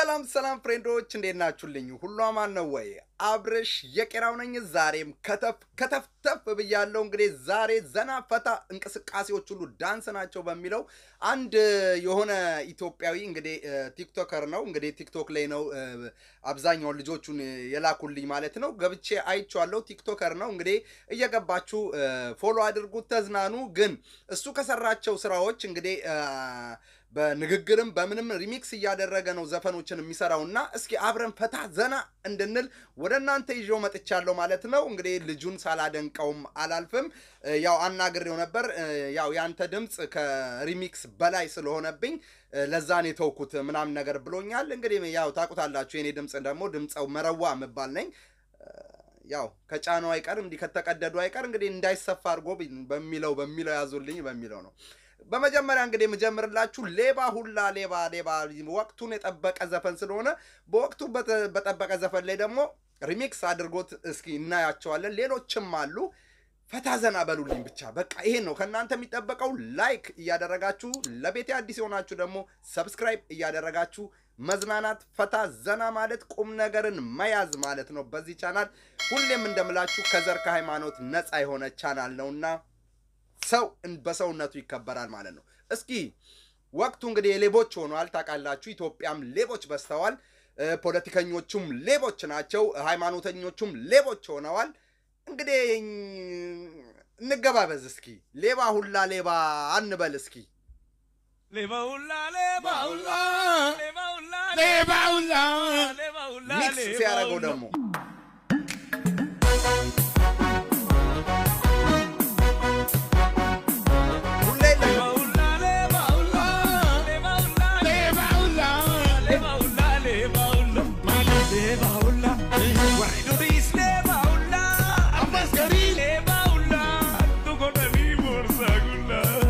ሰላም ሰላም ፍሬንዶች እንዴት ናችሁልኝ? ሁሉ አማን ነው ወይ? አብርሽ የቄራው ነኝ። ዛሬም ከተፍ ከተፍ ተፍ ብያለሁ። እንግዲህ ዛሬ ዘና ፈታ እንቅስቃሴዎች ሁሉ ዳንስ ናቸው በሚለው አንድ የሆነ ኢትዮጵያዊ እንግዲህ ቲክቶከር ነው እንግዲህ ቲክቶክ ላይ ነው አብዛኛውን ልጆቹን የላኩልኝ ማለት ነው። ገብቼ አይቼዋለሁ። ቲክቶከር ነው እንግዲህ እየገባችሁ ፎሎ አድርጉት፣ ተዝናኑ። ግን እሱ ከሰራቸው ስራዎች እንግዲህ በንግግርም በምንም ሪሚክስ እያደረገ ነው ዘፈኖችን የሚሰራው እና እስኪ አብረን ፈታ ዘና እንድንል ወደ እናንተ ይዤው መጥቻለሁ ማለት ነው። እንግዲህ ልጁን ሳላደንቀውም አላልፍም። ያው አናግሬው ነበር። ያው ያንተ ድምፅ ከሪሚክስ በላይ ስለሆነብኝ ለዛን የተውኩት ምናምን ነገር ብሎኛል። እንግዲህ ያው ታውቁታላችሁ፣ የኔ ድምፅ ደግሞ ድምፀው መረዋ የምባል ነኝ። ያው ከጫነው አይቀር እንዲህ ከተቀደዱ አይቀር እንግዲህ እንዳይሰፋ አድርጎ በሚለው በሚለው ያዙልኝ በሚለው ነው። በመጀመሪያ እንግዲህ የምጀምርላችሁ ሌባ ሁላ ሌባ ሌባ ወቅቱን የጠበቀ ዘፈን ስለሆነ በወቅቱ በጠበቀ ዘፈን ላይ ደግሞ ሪሚክስ አድርጎት እስኪ እናያቸዋለን። ሌሎችም አሉ። ፈታ ዘና በሉልኝ ብቻ በቃ ይሄን ነው ከእናንተ የሚጠበቀው። ላይክ እያደረጋችሁ ለቤቴ አዲስ የሆናችሁ ደግሞ ሰብስክራይብ እያደረጋችሁ መዝናናት ፈታ ዘና ማለት ቁም ነገርን መያዝ ማለት ነው። በዚህ ቻናል ሁሌም እንደምላችሁ ከዘር ከሃይማኖት ነፃ የሆነ ቻናል ነውና ሰው በሰውነቱ ይከበራል ማለት ነው። እስኪ ወቅቱ እንግዲህ የሌቦች ሆኗል ታውቃላችሁ። ኢትዮጵያም ሌቦች በዝተዋል። ፖለቲከኞቹም ሌቦች ናቸው። ሃይማኖተኞቹም ሌቦች ሆነዋል። እንግዲህ እንገባበዝ እስኪ ሌባ ሁላ ሌባ አንበል እስኪ ሌባ ሁላ ሌባ ሁላ ሌባ ሁላ ሌባ ሁላ ሌባ ሁላ ሚክስ ሲያደርገው ደግሞ ሁሌ ሌባ ሁላ ሌባ ሁላ ሌባ ሁላ ሌባ ሁላ ሌባ ሁላ ሌባ ሁላ ሌባ ሁላ ዋይዶሪስ ሌባ ሁላ አመስገሪ ሌባ ሁላ ቱኮተኒ ቦርሳ ጉላ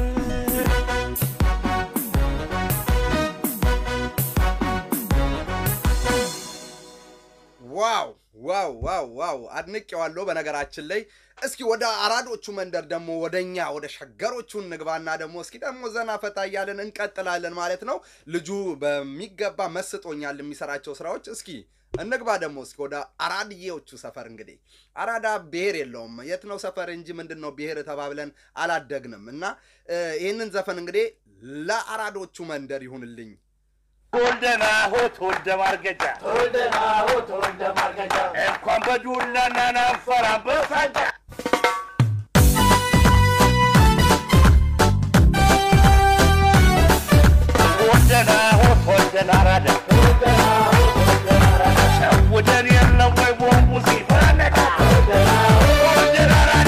ዋው ዋው ዋው ዋው አድንቄዋለሁ። በነገራችን ላይ እስኪ ወደ አራዶቹ መንደር ደግሞ ወደኛ ወደ ሸገሮቹ እንግባና ደግሞ እስኪ ደግሞ ዘና ፈታ እያለን እንቀጥላለን ማለት ነው። ልጁ በሚገባ መስጦኛል የሚሰራቸው ስራዎች። እስኪ እንግባ ደግሞ እስኪ ወደ አራድዬዎቹ ሰፈር። እንግዲህ አራዳ ብሔር የለውም የት ነው ሰፈር እንጂ ምንድን ነው ብሔር ተባብለን አላደግንም። እና ይህንን ዘፈን እንግዲህ ለአራዶቹ መንደር ይሁንልኝ። ተወልደና ሆ ተወልደ ማርገጫ እንኳን በዱላና ናንፈራ በሳጃ ተወልደና ሆ ተወልደና አራዳ ሸውደን የለም ወይ ቦምቡ ሲፈነዳ ተወልደን አራዳ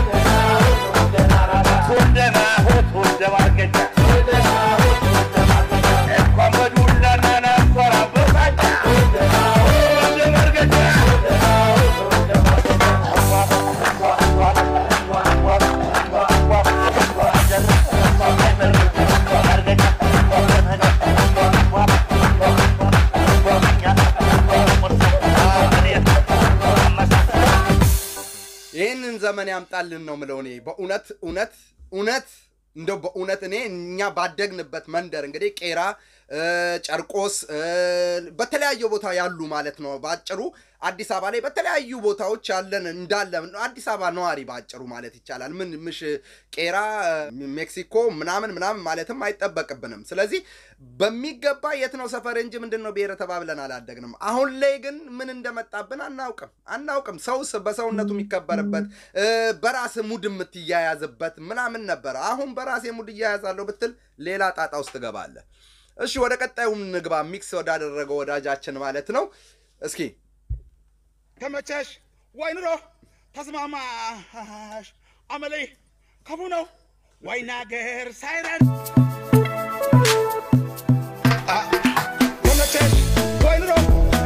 ተወልደና ሆ ተወልደ ማርገጫ እንኳን በዱላና ናንፈራ በሳጃ ተወልደ ማርገጫ ይህንን ዘመን ያምጣልን ነው ምለው እኔ በእውነት እውነት እውነት እንደው በእውነት እኔ እኛ ባደግንበት መንደር እንግዲህ ቄራ፣ ጨርቆስ በተለያየ ቦታ ያሉ ማለት ነው። በአጭሩ አዲስ አበባ ላይ በተለያዩ ቦታዎች ያለን እንዳለ አዲስ አበባ ነዋሪ በአጭሩ ማለት ይቻላል። ምን ምሽ ቄራ፣ ሜክሲኮ ምናምን ምናምን ማለትም አይጠበቅብንም። ስለዚህ በሚገባ የት ነው ሰፈር እንጂ ምንድን ነው ብሔር ተባብለን አላደግንም። አሁን ላይ ግን ምን እንደመጣብን አናውቅም አናውቅም። ሰው በሰውነቱ የሚከበርበት በራስ ሙድ የምትያያዝበት ምናምን ነበረ። አሁን በራሴ ሙድ እያያዛለሁ ብትል ሌላ ጣጣ ውስጥ ትገባለህ። እሺ ወደ ቀጣዩ ንግባ። ሚክስ ወዳደረገው ወዳጃችን ማለት ነው። እስኪ ተመቸሽ ወይ ኑሮ ተስማማሽ አመሌ ክፉ ነው ወይ ናገር ሳይረን አ- ተመቸሽ ወይ ኑሮ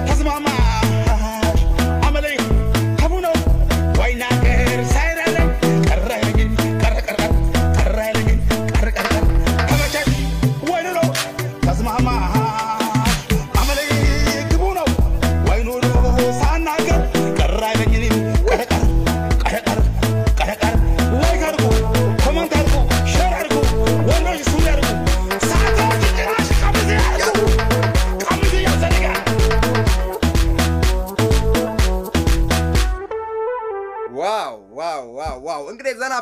ተስማማሽ አመሌ ክፉ ነው ወይ ናገር ሳይረን ቀረ ግን ቀረ ቀረ ቀረ ግን ቀረ ቀረ ተመቸሽ ወይ ኑሮ ተስማማሽ አመሌ ክፉ ነው ወይ ኑሮ ሳናገር ቀረ አይለኝም ቀረ ቀረ ቀረ ቀረ ቀረ ቀረ ወይ ካርጉ ኮመንት አርጉ ሸር አርጉ ወንዶች እሱን ያርጉ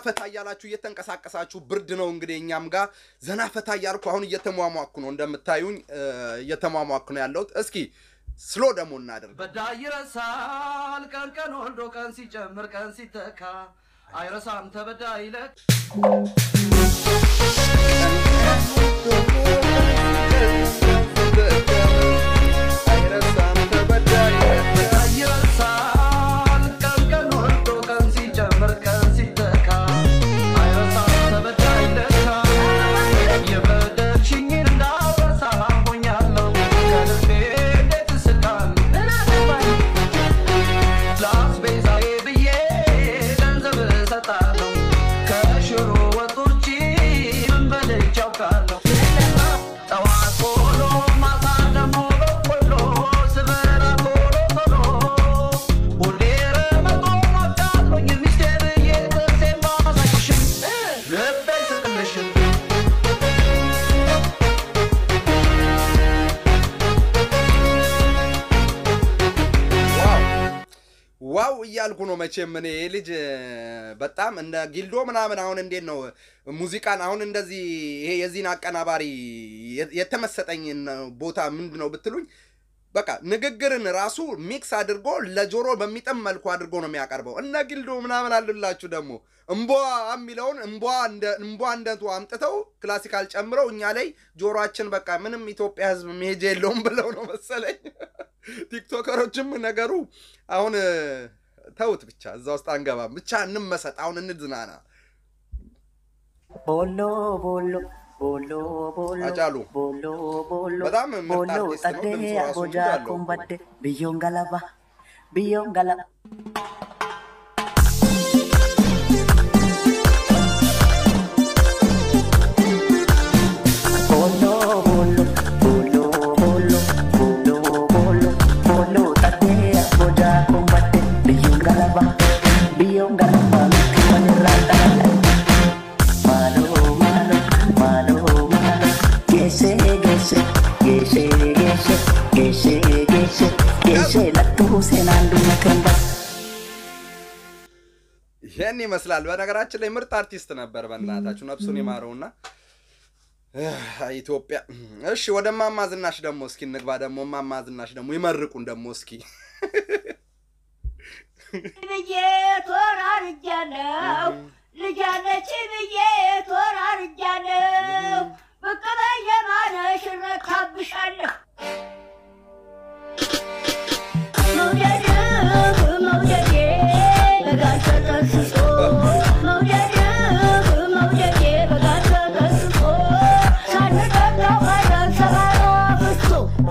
ፈታ እያላችሁ እየተንቀሳቀሳችሁ ብርድ ነው እንግዲህ እኛም ጋር ዘና ፈታ እያልኩ አሁን እየተሟሟኩ ነው እንደምታዩኝ እ፣ እየተሟሟኩ ነው ያለሁት። እስኪ ስሎ ደግሞ እናደርግ። በዳይ ይረሳል ቀን ቀን ወልዶ ቀን ሲጨምር ቀን ሲተካ አይረሳም ተበዳይ ይለቅ አይረሳም ተበዳይ በዳይ ይረሳል ቀን ቀን ወልዶ ቀን ሲጨምር ቀን ሲተካ አይረሳም ተበዳይ ይለካ የበደልሽኝን እንዳረሳ ሆኛለሁ ከልቤ እንዴት እስቃለሁ ለአስቤዛዬ ብዬ ገንዘብ እሰጣለሁ ከሽሮ ወጥ ውጪ ምን በልቼ አውቃለሁ ጠዋት ቆሎ ማታ ደግሞ በቆሎ ስበላ ቶሎ ቶሎ ሁሌ ረመጦን ወዳለሁኝ ሚስቴ ብዬ ጥርሴን ባሳይሽም ልቤ ስቅልሽም ዋው ዋው እያልኩ ነው መቼም እኔ ይህ ልጅ እ፣ በጣም እንደ ጊልዶ ምናምን አሁን እንዴት ነው ሙዚቃን አሁን እንደዚህ ይሄ የዚህን አቀናባሪ የ- የተመሰጠኝን ቦታ ምንድን ነው ብትሉኝ በቃ ንግግርን ራሱ ሚክስ አድርጎ ለጆሮ በሚጥም መልኩ አድርጎ ነው የሚያቀርበው። እነ ጊልዶ ምናምን አሉላችሁ ደግሞ እምቧ የሚለውን እምቧ እንደ እምቧ እንደቱ አምጥተው ክላሲካል ጨምረው እኛ ላይ ጆሮአችን በቃ ምንም ኢትዮጵያ ሕዝብ መሄጃ የለውም ብለው ነው መሰለኝ። ቲክቶከሮችም ነገሩ አሁን እ፣ ተውት ብቻ እዛ ውስጥ አንገባም። ብቻ እንመሰጥ፣ አሁን እንዝናና። ቦሎ ቦሎ ቦሎ ቦሎ አጫሉ ቦሎ ቦሎ በጣም ምርጥ ቦሎ አርቲስት ነው። ጠዴ ድምፁ ራሱ አቦጃ ሙድ አለው። ኮምባዴ ብዮን ገለባ ብዮን ገለባ ቦሎ ቦሎ ቦሎ ቦሎ ቦሎ ቦሎ ቦሎ ጠዴ አቦጃ ኮምባዴ ብዮን ገለባ ብዮን ገለባ ምክመንራጠላላ Malo, malo, malo, malo. Gese, gese, gese, gese, gese, gese, gese. Lattu senandu makamba. ይህን ይመስላል። በነገራችን ላይ ምርጥ አርቲስት ነበር። በእናታችሁ ነፍሱን ይማረውና እህ፣ ኢትዮጵያ። እሺ ወደ እማማ ዝናሽ ደግሞ እስኪ እንግባ። ደግሞ እማማ ዝናሽ ደግሞ ይመርቁን ደግሞ እስኪ ብዬ ተወራርጃለሁ ልጃለች ብዬ ተወራርጃለሁ ብቅ በየማነሽ እረካብሻለሁ መውደድ መውደዴ በጋር ተጠስሶ መውደድ መውደዴ በጋር ተጠስሶ ሳንጠጣው ቀረን ሰባራ ፍሶ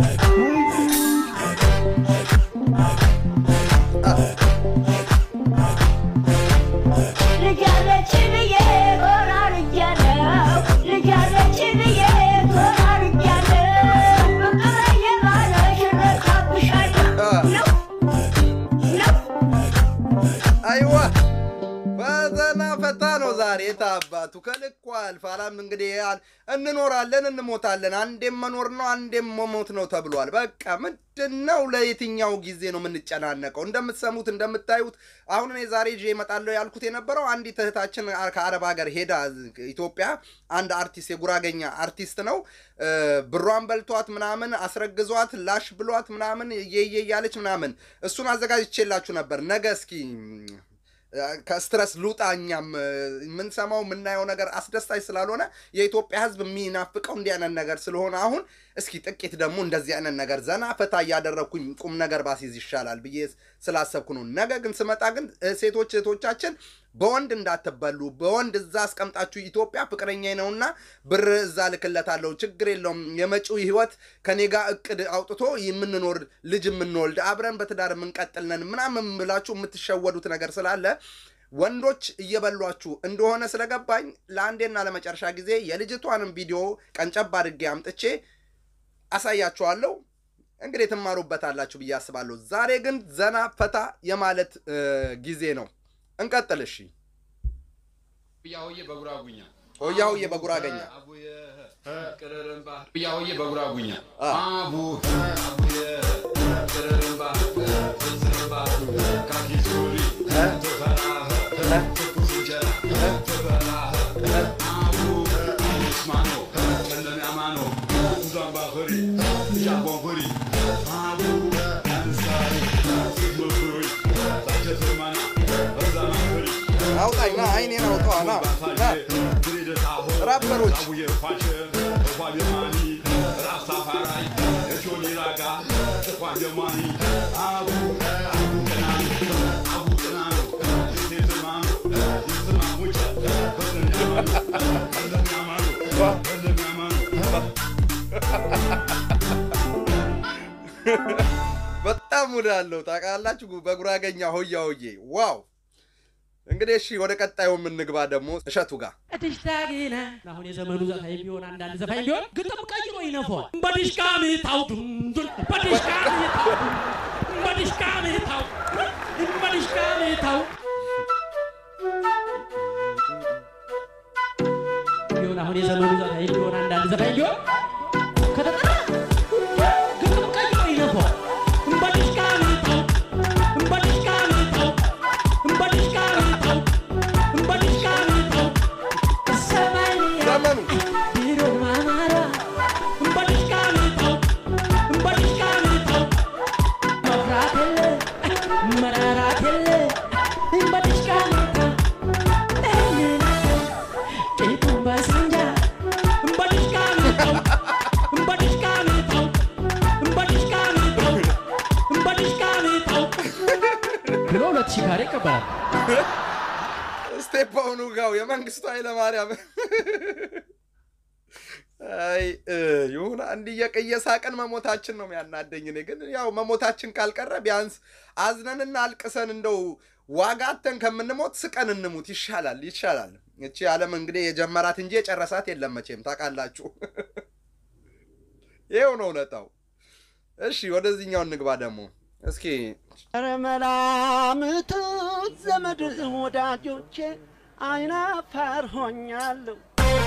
ልጃለች ብዬ ተወራርጃለሁ ልጃለች ብዬ ተወራርጃለሁ ብቅ በየማነሽ እረካብሻለሁ ነው ነው አይዋ ፈተና ፈታ ነው ዛሬ የታባቱ ከልኩ አልፋላም። እንግዲህ ያል እንኖራለን እንሞታለን፣ አንዴም መኖር ነው አንዴም መሞት ነው ተብሏል። በቃ ምንድን ነው ለየትኛው ጊዜ ነው የምንጨናነቀው? እንደምትሰሙት እንደምታዩት አሁን እኔ ዛሬ ይዤ እመጣለሁ ያልኩት የነበረው አንዲት እህታችን ከአረብ ሀገር ሄዳ ኢትዮጵያ አንድ አርቲስት የጉራገኛ አርቲስት ነው እ፣ ብሯን በልቷት ምናምን አስረግዟት ላሽ ብሏት ምናምን እየየ እያለች ምናምን እሱን አዘጋጅቼላችሁ ነበር። ነገ እስኪ ከስትረስ ሉጣ እኛም እ፣ የምንሰማው የምናየው ነገር አስደሳች ስላልሆነ የኢትዮጵያ ሕዝብ የሚናፍቀው እንዲህ አይነት ነገር ስለሆነ አሁን እስኪ ጥቂት ደግሞ እንደዚህ አይነት ነገር ዘና ፈታ እያደረግኩኝ ቁም ነገር ባሲዝ ይሻላል ብዬ ስላሰብኩ ነው። ነገ ግን ስመጣ ግን እ፣ ሴቶች እህቶቻችን በወንድ እንዳትበሉ፣ በወንድ እዛ አስቀምጣችሁ ኢትዮጵያ ፍቅረኛ ነውና ብር እዛ ልክለታለሁ፣ ችግር የለውም የመጪው ህይወት ከኔ ጋር እቅድ አውጥቶ የምንኖር ልጅ የምንወልድ አብረን በትዳር የምንቀጥል ነን ምናምን ብላችሁ የምትሸወዱት ነገር ስላለ ወንዶች እየበሏችሁ እንደሆነ ስለገባኝ ለአንዴና ለመጨረሻ ጊዜ የልጅቷንም ቪዲዮ ቀንጨብ አድርጌ አምጥቼ አሳያችኋለሁ። እንግዲህ ትማሩበታላችሁ ብዬ አስባለሁ። ዛሬ ግን ዘና ፈታ የማለት እ፣ ጊዜ ነው። እንቀጥል እሺ። ብያውዬ በጉራጉኛ ሆያ ሆዬ በጉራገኛ አቡየ ቅርርምባ ብያውዬ በጉራጉኛ አ። አቡ አቡየ ቅርርምባ ፍስርምባ ካኪ ሱሪ ቶፈራ ትኩስ እንጀራ አውጣኝ ና አይኔን አውጣዋ ና ና ራፐሮች በጣም ሙድ አለው ታውቃላችሁ። በጉራገኛ ሆያ ሆዬ ዋው። እንግዲህ እሺ ወደ ቀጣዩ የምንግባ ደግሞ እሸቱ ጋር በድሽቃ አሁን የዘመኑ ዘፋኝ ቢሆን አንዳንድ ዘፋኝ ቢሆን ግጥም ቀይሮ ይነፋዋል። በድሽቃ ምታው ዱንዱን በድሽቃ ምታው በድሽቃ ምታው በድሽቃ ምታው ቢሆን አሁን የዘመኑ ዘፋኝ ቢሆን አንዳንድ ዘፋኝ ቢሆን ከተጠራ ግጥም ቀይሮ ይነፋዋል። በድሽቃ ምታው በድሽቃ ምታው በድሽቃ ምታው በድሽቃ ምታው ዘመኑ ብሎ ሁለት ሺህ ካሬ ይቀበላል። ስቴፓውኑ ጋው የመንግስቱ ኃይለማርያም አይ እ፣ ይሁን አንድ እየሳቅን መሞታችን ነው የሚያናደኝ። እኔ ግን ያው መሞታችን ካልቀረ ቢያንስ አዝነንና አልቅሰን እንደው ዋጋተን ከምንሞት ስቀን እንሙት ይሻላል ይሻላል። እቺ ዓለም እንግዲህ የጀመራት እንጂ የጨረሳት የለም መቼም ታውቃላችሁ። ይኸው ነው እውነታው። እሺ ወደዚህኛው እንግባ ደግሞ እስኪ ኧረ መላምቱ ዘመድ ወዳጆቼ አይናፋር ሆኛለሁ።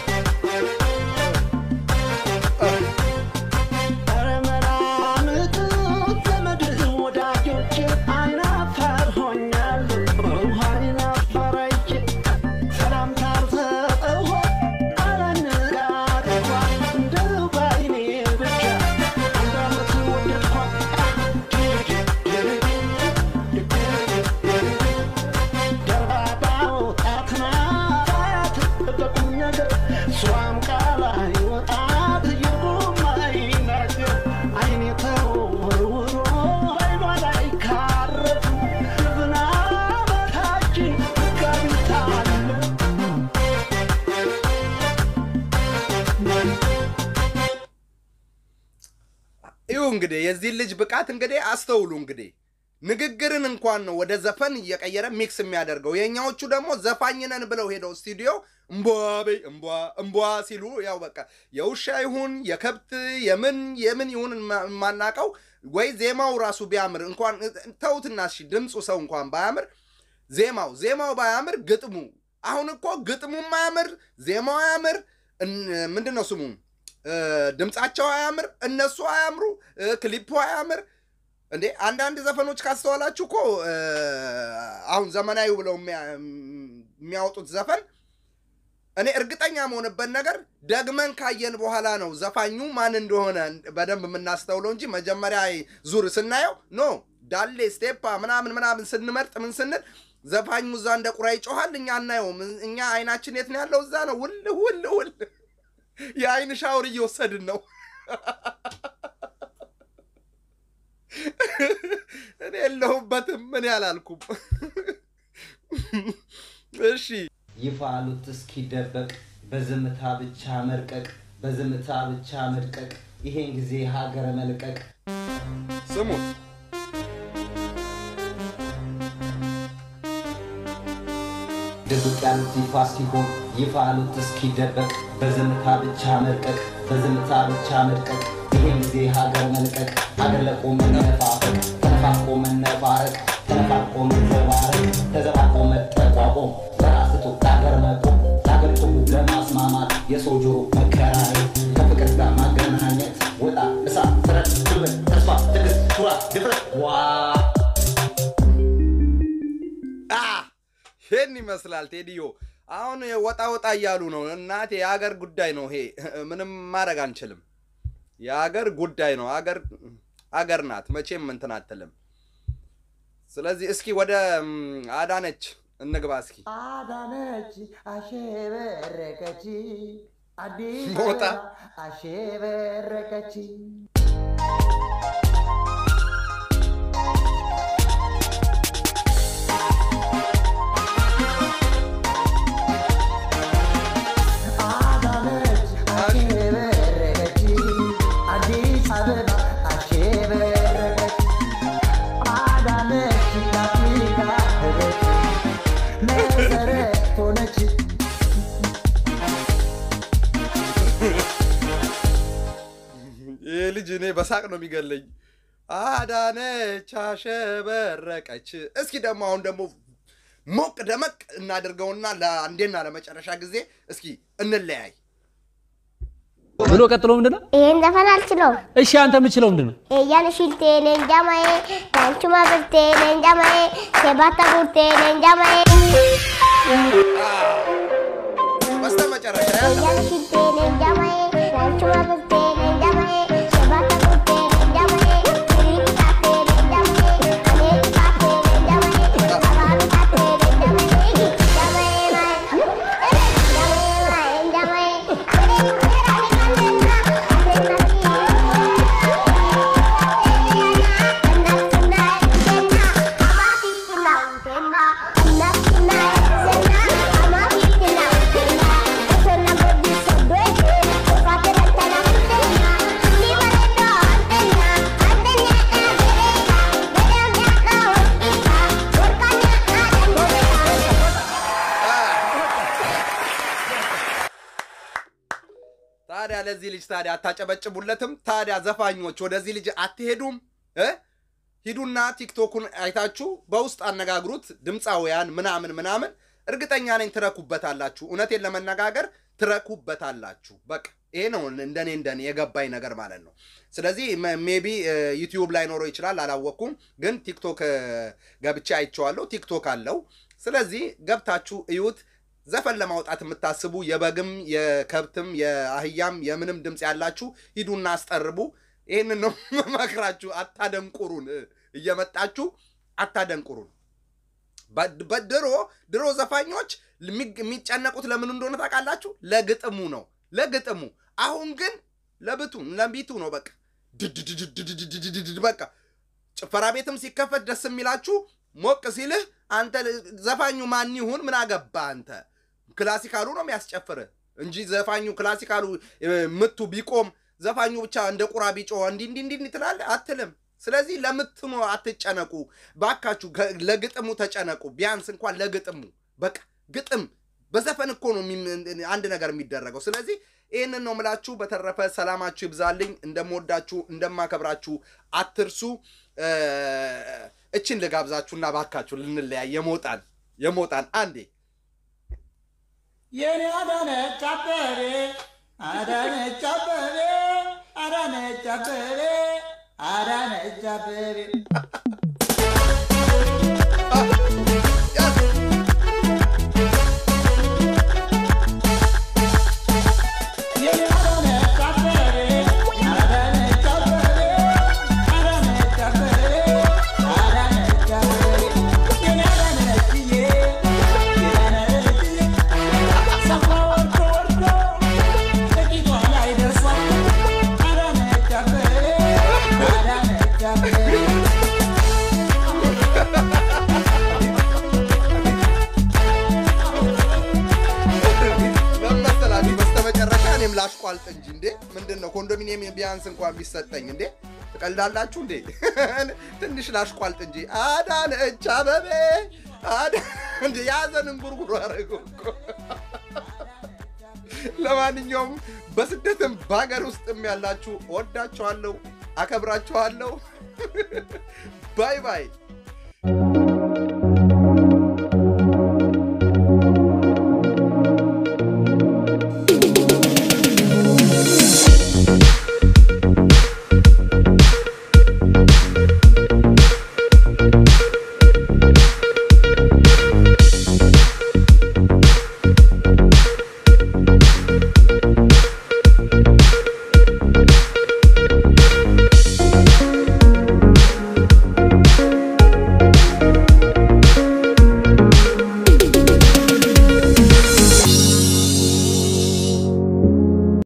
ኧረ መላምቱ ዘመድ ወዳጆቼ አይናፋር ሆኛለሁ። አይናፋር አይቼ ሰላምታ አልሰጠሁ አላነጋገርኳ እንደው ባይኔ ብቻ አንድ ዓመት ወደድኳት። ይሁ እንግዲህ የዚህ ልጅ ብቃት እንግዲህ አስተውሉ። እንግዲህ ንግግርን እንኳን ነው ወደ ዘፈን እየቀየረ ሚክስ የሚያደርገው። የኛዎቹ ደግሞ ዘፋኝ ነን ብለው ሄደው ስቱዲዮ እምቧ በይ እምቧ እምቧ ሲሉ ያው በቃ የውሻ ይሁን የከብት የምን የምን ይሁን የማ- የማናቀው ወይ ዜማው ራሱ ቢያምር እንኳን ተውትና እሺ ድምፁ ሰው እንኳን ባያምር ዜማው ዜማው ባያምር ግጥሙ አሁን እኮ ግጥሙ ማያምር ዜማው አያምር እን- ምንድን ነው ስሙ እ፣ ድምፃቸው አያምር እነሱ አያምሩ እ፣ ክሊፑ አያምር እንዴ አንዳንድ ዘፈኖች ካስተዋላችሁ እኮ እ፣ አሁን ዘመናዊ ብለው የሚያ- የሚያወጡት ዘፈን እኔ እርግጠኛ መሆንበት ነገር ደግመን ካየን በኋላ ነው ዘፋኙ ማን እንደሆነ በደንብ የምናስተውለው እንጂ መጀመሪያ ዙር ስናየው ኖ ዳሌ ስቴፓ ምናምን ምናምን ስንመርጥ ምን ስንል ዘፋኙ እዛ እንደ ቁራ ይጮኋል፣ እኛ አናየውም። እኛ አይናችን የት ነው ያለው? እዛ ነው ውል ውል ውል የአይን ሻወር እየወሰድን ነው። እኔ የለሁበትም። ምን ያላልኩም። እሺ ይፋ አሉት እስኪደበቅ በዝምታ ብቻ መርቀቅ በዝምታ ብቻ መድቀቅ ይሄን ጊዜ ሀገር መልቀቅ ስሙት። ድብቅ ያሉት ይፋ ሲሆን ይፋ አሉት እስኪደበቅ በዝምታ ብቻ መርቀቅ በዝምታ ብቻ መድቀቅ ይሄን ጊዜ ሀገር መልቀቅ ሀገር ለቆ መነፋፈቅ ተነፋቆ መነፋረቅ ተነፋቆ መዘባረቅ ተዘባቆ መጠቋቆም በራስቶ ለሀገር መቆም ለሀገር ጥሩ ለማስማማት የሰው ጆሮ መከራየት ከፍቅር ጋር ማገናኘት ወጣ እሳት ስረት ጉልበት ተስፋ ትዕግስት ኩራት ድፍረት ዋ አ ይህን ይመስላል ቴዲዮ። አሁን ወጣ ወጣ እያሉ ነው። እናቴ የሀገር ጉዳይ ነው ይሄ። ምንም ማድረግ አንችልም። የሀገር ጉዳይ ነው። አገር አገር ናት፣ መቼም እንትን አትልም። ስለዚህ እስኪ ወደ ም, አዳነች እንግባ እስኪ። አዳነች አሸበረቀች አዲስ ሞጣ። አበባ አሸበረቀች አዳነች አሸበረቀች አዲስ አበባ አሸበረቀች አዳነች ለአፍሪካ ህብረት መሰረት ሆነች ይህ ልጅ እኔ በሳቅ ነው የሚገለኝ። አዳነች አሸበረቀች። እስኪ ደግሞ አሁን ደግሞ ሞቅ ደመቅ እናድርገውና ለአንዴና ለመጨረሻ ጊዜ እስኪ እንለያይ። ብሎ ቀጥሎ ምንድን ነው? ይሄን ዘፈን አልችለውም። እሺ አንተ የምችለው ምንድን ነው? ኤያን ሽልቴ ሌንጃማዬ ዳንቹማ ብርቴ ሌንጃማዬ ሴባታ ቡርቴ ሌንጃማዬ በስተ መጨረሻ ያለው ኤያን ሽልቴ ሌንጃማዬ ዳንቹማ ብርቴ ሌንጃማዬ ሴባታ ቡርቴ ሌንጃማዬ ክሪክ ታቴ ሌንጃማዬ አኔክ ታቴ ሌንጃማዬ አባሩ ታቴ ሌንጃማዬ ጃማዬ ማይ ጃማዬ ማይ ጃማዬ ታዲያ ለዚህ ልጅ ታዲያ አታጨበጭቡለትም? ታዲያ ዘፋኞች ወደዚህ ልጅ አትሄዱም እ ሂዱና ቲክቶኩን አይታችሁ በውስጥ አነጋግሩት። ድምፃውያን ምናምን ምናምን እርግጠኛ ነኝ ትረኩበታላችሁ። እውነቴን ለመነጋገር ትረኩበታላችሁ። በቃ ይሄ ነው እንደኔ እንደኔ የገባኝ ነገር ማለት ነው። ስለዚህ ሜቢ ዩቲዩብ ላይ ኖሮ ይችላል አላወቅኩም፣ ግን ቲክቶክ እ፣ ገብቼ አይቼዋለሁ። ቲክቶክ አለው። ስለዚህ ገብታችሁ እዩት። ዘፈን ለማውጣት የምታስቡ የበግም የከብትም የአህያም የምንም ድምፅ ያላችሁ ሂዱና አስጠርቡ። ይህንን ነው መክራችሁ። አታደንቁሩን፣ እ፣ እየመጣችሁ አታደንቁሩን። በ- በድሮ ድሮ ዘፋኞች የሚ- የሚጨነቁት ለምን እንደሆነ ታውቃላችሁ? ለግጥሙ ነው ለግጥሙ። አሁን ግን ለብቱ ለቢቱ ነው በቃ ድድድድድድድድድድ በቃ ጭፈራ ቤትም ሲከፈት ደስ የሚላችሁ ሞቅ ሲልህ አንተ ዘፋኙ ማን ይሁን ምን አገባ አንተ ክላሲካሉ ነው የሚያስጨፍርህ እንጂ ዘፋኙ ክላሲካሉ እ፣ ምቱ ቢቆም ዘፋኙ ብቻ እንደ ቁራ ቢጮ እንዲ እንዲ እንዲ እንዲ ትላለህ አትልም። ስለዚህ ለምትኑ አትጨነቁ ባካችሁ፣ ከ- ለግጥሙ ተጨነቁ። ቢያንስ እንኳን ለግጥሙ በቃ ግጥም በዘፈን እኮ ነው የሚም- አንድ ነገር የሚደረገው። ስለዚህ ይህንን ነው ምላችሁ። በተረፈ ሰላማችሁ ይብዛልኝ። እንደምወዳችሁ እንደማከብራችሁ አትርሱ። እ፣ እችን ልጋብዛችሁና ባካችሁ ልንለያይ የሞጣን የሞጣን አንዴ የኔ አዳነች አበቤ አዳነች አበቤ አዳነች አበቤ አዳነች አበቤ የኔ አዳነች አበቤ አዳነች አበቤ አዳነች አበቤ አዳነች አበቤ የኔ አዳነችዬ የኔ አዳነችዬ ሰፋ ወርዶ ወርዶ ጥቂቷ ላይ ደርሷል አዳነች አበቤ አዳነች አበቤ በመሰላችሁ በስተመጨረሻ እኔም ላሽቋልጥ እንጂ እንዴ ምንድን ነው ኮንዶሚኒየም ቢያንስ እንኳን ቢሰጠኝ እንዴ ትቀልዳላችሁ እንዴ ትንሽ ላሽቋልጥ እንጂ አዳነች አበቤ አዳ- እንዴ ያዘንን ጉርጉሮ አደረገው እኮ ለማንኛውም በስደትም በሀገር ውስጥም ያላችሁ ወዳችኋለሁ አከብራችኋለሁ ባይ ባይ